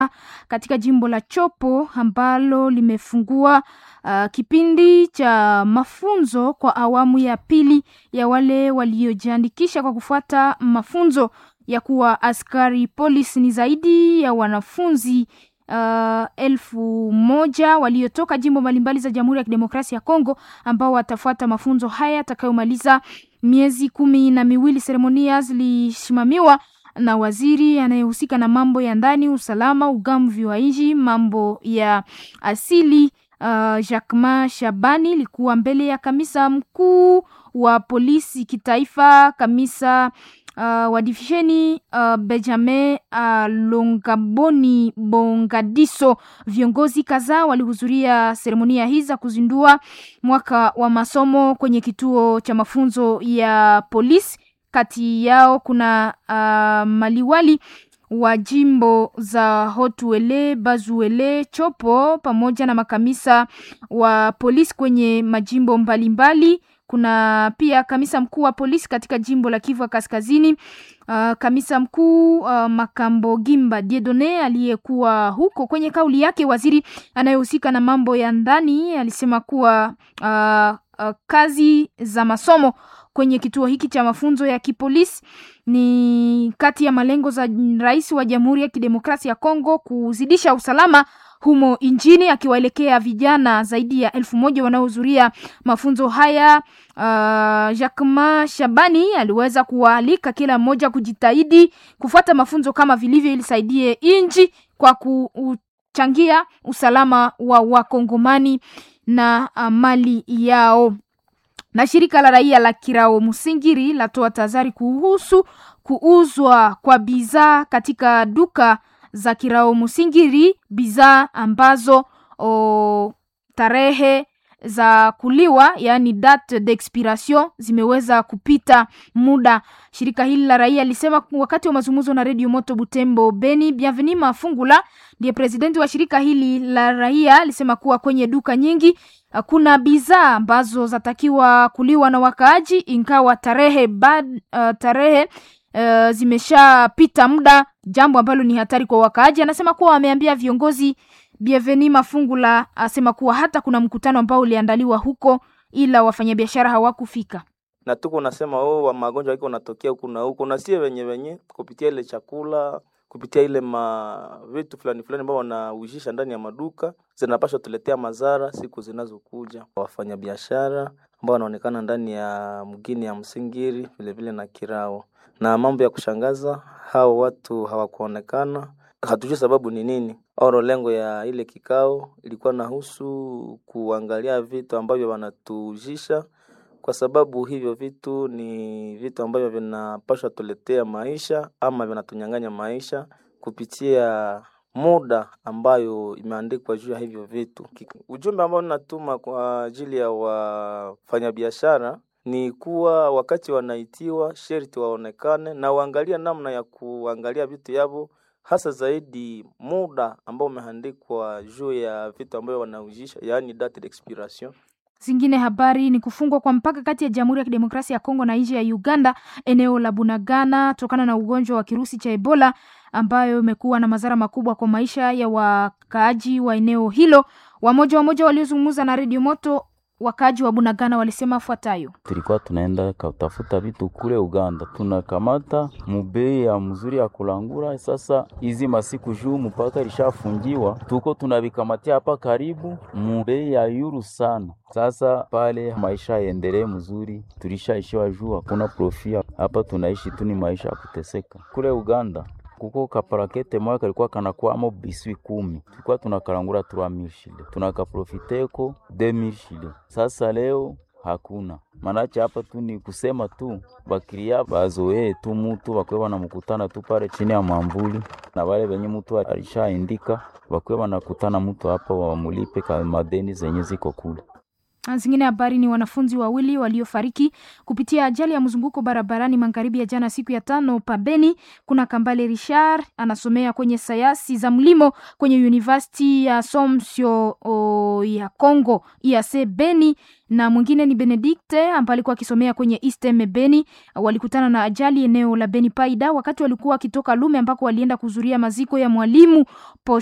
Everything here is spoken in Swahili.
katika jimbo la Chopo ambalo limefungua uh, kipindi cha mafunzo kwa awamu ya pili ya wale waliojiandikisha kwa kufuata mafunzo ya kuwa askari polisi. Ni zaidi ya wanafunzi uh, elfu moja waliotoka jimbo mbalimbali za Jamhuri ya Kidemokrasia ya Kongo ambao watafuata mafunzo haya yatakayomaliza miezi kumi na miwili. Seremonia zilisimamiwa na waziri anayehusika na mambo ya ndani, usalama, ugamvi wa nchi, mambo ya asili uh, Jacquemain Shabani likuwa mbele ya kamisa mkuu wa polisi kitaifa, kamisa uh, wa divisheni uh, Benjamin uh, Longaboni Bongadiso. Viongozi kadhaa walihudhuria seremonia hii za kuzindua mwaka wa masomo kwenye kituo cha mafunzo ya polisi. Kati yao kuna uh, maliwali wa jimbo za Hotuele, Bazuele, Chopo pamoja na makamisa wa polisi kwenye majimbo mbalimbali mbali. Kuna pia kamisa mkuu wa polisi katika jimbo la Kivu Kaskazini. Uh, kamisa mkuu uh, Makambo Gimba Diedone aliyekuwa huko. Kwenye kauli yake, waziri anayehusika na mambo ya ndani alisema kuwa uh, uh, kazi za masomo kwenye kituo hiki cha mafunzo ya kipolisi ni kati ya malengo za rais wa Jamhuri ya Kidemokrasia ya Kongo kuzidisha usalama humo nchini, akiwaelekea vijana zaidi ya elfu moja wanaohudhuria mafunzo haya. Uh, Jacquemain Shabani aliweza kuwaalika kila mmoja kujitahidi kufuata mafunzo kama vilivyo, ili saidie nchi kwa kuchangia usalama wa Wakongomani na uh, mali yao na shirika la raia la Kirao Musingiri latoa tahadhari kuhusu kuuzwa kwa bidhaa katika duka za Kirao Musingiri, bidhaa ambazo o, tarehe za kuliwa yaani date d'expiration zimeweza kupita muda. Shirika hili la raia lisema wakati wa mazungumzo na Radio Moto Butembo Beni. Bienveni Mafungula ndiye presidenti wa shirika hili la raia alisema kuwa kwenye duka nyingi kuna bidhaa ambazo zatakiwa kuliwa na wakaaji ingawa tarehe bad, uh, tarehe uh, zimeshapita muda, jambo ambalo ni hatari kwa wakaaji. Anasema kuwa wameambia viongozi. Bienveni Mafungula asema kuwa hata kuna mkutano ambao uliandaliwa huko, ila wafanyabiashara hawakufika na tuko nasema oh, wa magonjwa iko natokea huku na huko, na sie wenye wenye kupitia ile chakula kupitia ile ma vitu fulani fulani ambao wanaujisha ndani ya maduka zinapaswa tuletea madhara siku zinazokuja. Wafanyabiashara ambao wanaonekana ndani ya mgini ya Msingiri vile vile na Kirao, na mambo ya kushangaza, hao watu hawakuonekana. Hatujui sababu ni nini. Oro, lengo ya ile kikao ilikuwa nahusu kuangalia vitu ambavyo wanatujisha kwa sababu hivyo vitu ni vitu ambavyo vinapaswa tuletea maisha ama vinatunyang'anya maisha kupitia muda ambayo imeandikwa juu ya hivyo vitu. Ujumbe ambao ninatuma kwa ajili ya wafanyabiashara ni kuwa wakati wanaitiwa sherti waonekane na waangalia namna ya kuangalia vitu yavo, hasa zaidi muda ambao umeandikwa juu ya vitu ambavyo wanaujisha, yaani date d'expiration. Zingine habari ni kufungwa kwa mpaka kati ya Jamhuri ya Kidemokrasia ya Kongo na nchi ya Uganda, eneo la Bunagana, tokana na ugonjwa wa kirusi cha Ebola ambayo imekuwa na madhara makubwa kwa maisha ya wakaaji wa eneo hilo. Wamoja wamoja waliozungumza na Radio Moto, wakaaji wa Bunagana walisema afuatayo: tulikuwa tunaenda kutafuta vitu kule Uganda, tunakamata mubei ya mzuri ya kulangura. Sasa hizi masiku juu mpaka lishafungiwa, tuko tunavikamatia hapa karibu mubei ya yuru sana. Sasa pale maisha yaendelee mzuri, tulishaishiwa juu, hakuna profia hapa, tunaishi tu ni maisha ya kuteseka. Kule Uganda kuko kaparakete moya kalikuwa kanakwamo biswi kumi, tulikuwa tunakalangura trois mille shile, tunakaprofiteko deux mille shile. Sasa leo hakuna manache hapa tu ni kusema tu bakiria bazoee tu mutu bakwe banamukutana tu pale chini ya mwamvuli, na wale venye mutu alishaindika bakwe banakutana mutu hapa wamulipe ka madeni zenye ziko kule. Zingine habari ni wanafunzi wawili waliofariki kupitia ajali ya mzunguko barabarani magharibi ya jana siku ya tano pabeni. Kuna Kambale Richard anasomea kwenye sayansi za mlimo kwenye University ya Somsio o, ya Congo IAC Beni, na mwingine ni Benedicte ambaye alikuwa akisomea kwenye Istem Beni. Walikutana na ajali eneo la Beni Paida wakati walikuwa wakitoka Lume ambako walienda kuzuria maziko ya mwalimu